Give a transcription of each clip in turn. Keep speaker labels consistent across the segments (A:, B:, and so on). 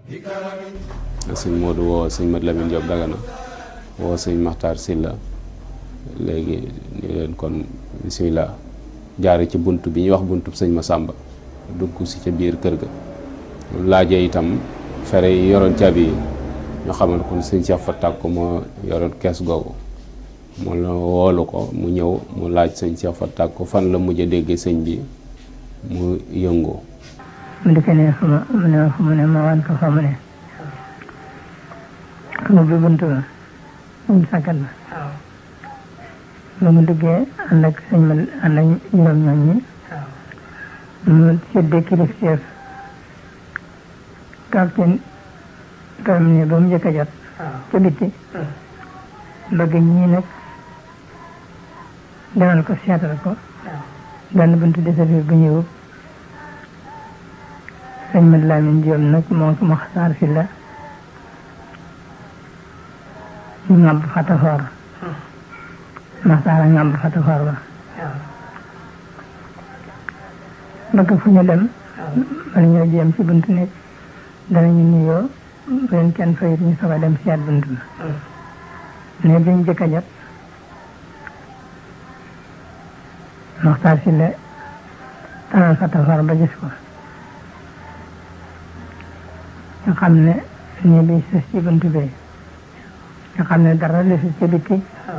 A: sëñ Modou woo sëñ Mat Lamine Diop Dagana woo sëñ Maxtaar Silla léegi ñu leen kon bisimilah jaare ci bunt bi ñuy wax buntu sëñ Masamba dugg si ca biir kër ga laajee itam fere yi yoroon caabi yi ñu xamal kon sëñ Cheikh Fatak ko moo yoroon kees googu mu la woolu ko mu ñëw mu laaj sëñ Cheikh Fatak ko fan la mujj a déggee sëñ bi mu yëngoo
B: mu di ko ne fu ma mu ne fu mu ne ma wan ko fa mu ne mu bi buntu ba mu sàkkat ba ba mu duggee ànd ak sëñ ma ànd ak juróom ñoom ñi mu séddee kilifteef capitaine kam ne ba mu njëkk a jot ca bitti bëgg ñii nag demal ko seetal ko benn buntu desafir bu ñëw sëñ Mat Lamin Jóob nag moo ko Maxtaar fi la ñu ŋàbb fatafoor Maxtaar a ŋàbb fatafoor ba bëgg fu ñu dem bala ñoo jéem ci buntu nekk danañu nuyoo bu leen kenn fayit ñu soog a dem seet buntu ba ne biñ jëkk a jot Maxtaar si la taral fatafoor ba gis ko nga xam ne nii bi sës ci buntu bi nga xam ne dara desul ci bitti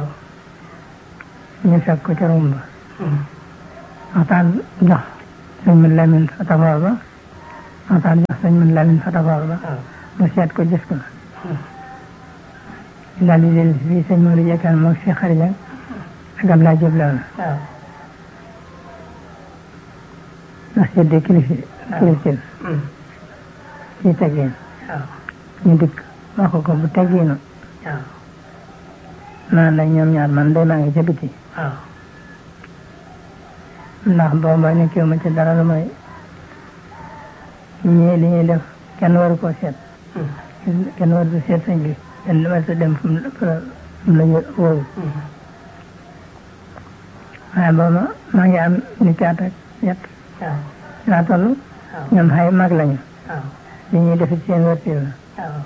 B: ñu fekk ko ca rumba waxtaan jox sëñ Mat Lamin fatafoor ba waxtaan jox sëñ Mat Lamin fatafoor ba mu seet ko gis ko daal di dellu fii sëñ Modou Jekkaan moom si xarija ak Ablaye Diop la ndax seddee kilifi kilifin ci teggin ñu dikk wax ko bu teggiinu naan nag ñoom ñaar man day maa ngi ca biti ndax booba nekkiwu ma ci dara lu may ñii li ñuy def kenn waru koo seet kenn waru ko seet sëñ bi kenn waru ko dem fu mu la wóoru waaye booba maa ngi am ni caat ak yet laa toll ñoom xay mag lañu li ñuy def ci seen wërtil la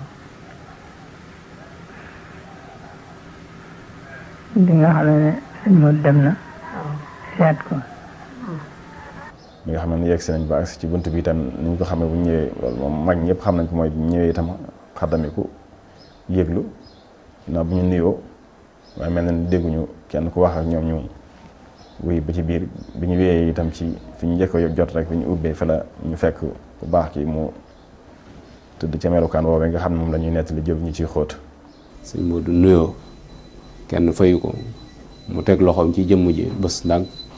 B: di nga xam ne sëñ Modou dem na seet ko
C: bi nga xam ne yegg si nañ ba agsi ci bunt bi itam ni ñu ko xamee bu ñëwee loolu moom mag ñëpp xam nañ ko mooy bu ñëwee itam xaddamiku yëglu na bu ñu nuyoo waaye mel na ni dégguñu kenn ku wax ak ñoom ñu wuy ba ci biir bi ñu wéyee itam ci fi ñu njëkk a jot rek fi ñu ubbee fa la ñu fekk bu baax ki mu tëdd ca melukaan woowee nga xam ne moom la ñuy nettali jël ñu ciy xóot
A: sëñ Modou nuyoo kenn fayu ko mu teg loxoom ci jëmm ji bés ndànk